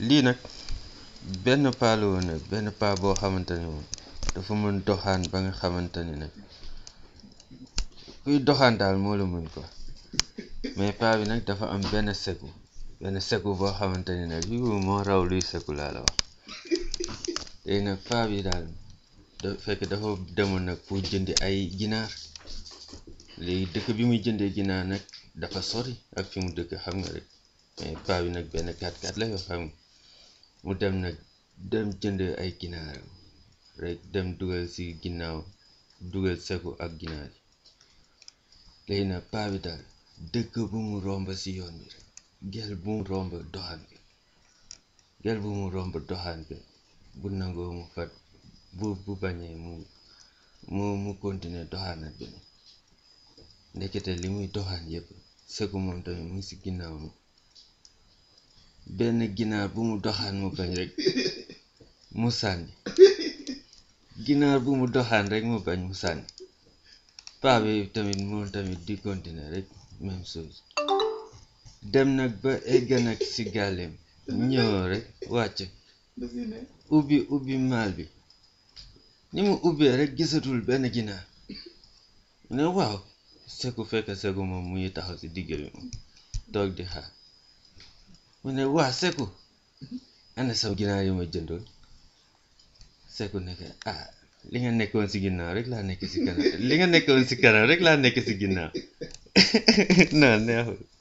lii nag benn paa la woon nag benn paa boo xamante ne moom dafa mën doxaan ba nga xamante ni nag kuy doxaan daal moo la mën quoi mais paa bi nag dafa am benn seku benn seku boo xamante ni nag yu moo raw luy seku laa la wax léegi nag paa bi daal da fekk dafa demoon nag pour jëndi ay ginaar léegi dëkk bi muy jëndee ginaar nag dafa sori ak fi mu dëkk xam nga rek mais paa bi nag benn 4x4 la yoo xam nga mu dem nag dem jënd ay ginaaram rek dem dugal ci ginnaaw dugal seku ak ginaar yi léegi nag paa bi daal dëkk bu mu romb ci yoon bi rek gel bu mu romb doxaan bi gel bu mu romb doxaan bi bu nangoo mu fat bu bu bañee mu mu mu continuer doxaanat bi ndekete li muy doxaan yépp seku moom tamit mu ngi ci ginnaaw mi benn ginaar bu mu doxaan mu bañ rek mu sànni ginaar bu mu doxaan rek mu bañ mu sànni paa bi tamit moom tamit di continuer rek même chose dem nag ba egg nag ci gàlleem ñëw rek wàcc ubbi ubbi maal bi ni mu ubbee rek gisatul benn ginaar ne waaw seku fekk seku moom mu ngi taxaw ci digg bi moom toog di xaar mu ne waa seku ana sam ginaar yi ma jëndoon seku nekk ah li nga nekkoon ci ginnaaw rek laa nekk ci kanam li nga nekkoon ci kanam rek laa nekk ci ginnaaw non neexul